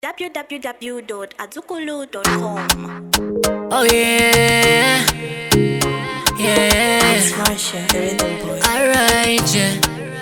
www.azukulu.com. Oh yeah, yeah. It's Marsha, the rhythm boy. Alright, yeah.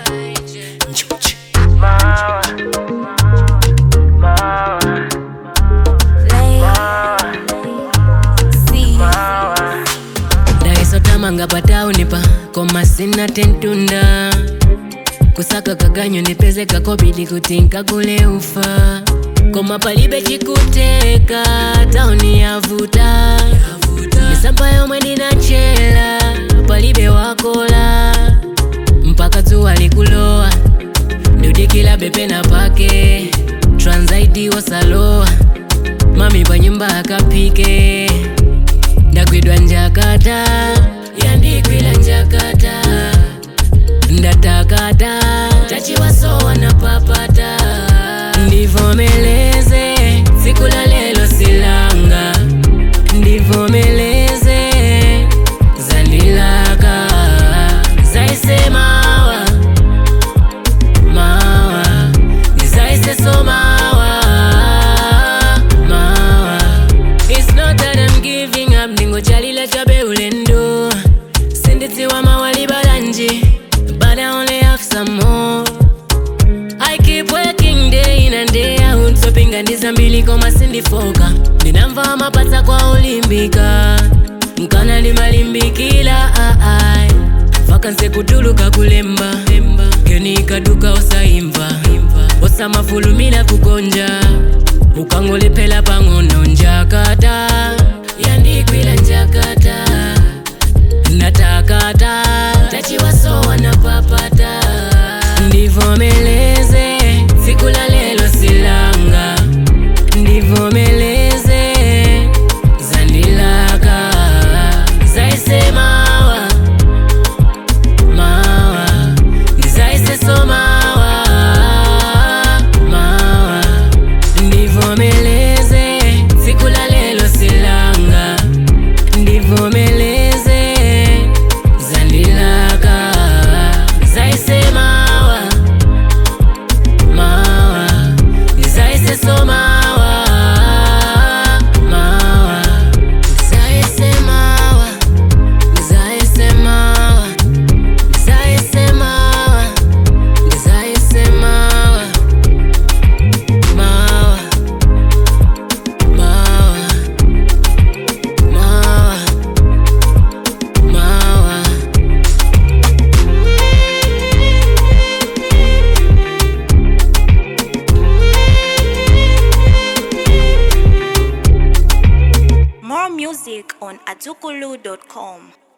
ndaisotamanga pataunipa koma sina tentunda kusaka kaganyo nipeze kakobidi kuti nkagule ufa koma palibe chikuteka tauni yavuta misampa yomwe ndinachela palibe wakola mpaka dzuwa likulowa ndudikila bepena pake transaidi wasalowa mami pa nyumba akapike ndagwidwa njakata yandigwila njakata ndatakata tachiwasowa na papata ndivomeleze siku la lelo silanga ndivomeleze zandilaka zaisemawa mawa ndizaiseso mawa mawa It's not that I'm giving up ndingochalila chabe ulendo sindidziwa mawali balanji but I only have some more I keep working day in and day out sopinga ndizambili koma sindifoka ndinamva mapatsa kwa ulimbika mkana limalimbikila aai vakanse kutuluka kulemba keni ikaduka osaimva osamafulumila kugonja ukangolephela pang'ono njakata yandigwila njakata natakata tachiwasowa na papata ndivomeleze siku la lelo silanga ndivomeleze zandilaka zaisemawa mawa ndizaiseso mawa mawa ndivomeleze siku la lelo silanga ndivomeleze zandilaka zaisemawa mawa ndizaiseso mawa mawa ndizaisemawa ndizaisemawa ndizaisemawa ndizaisemawa mawa mawa mawa mawa More music on azukulu.com.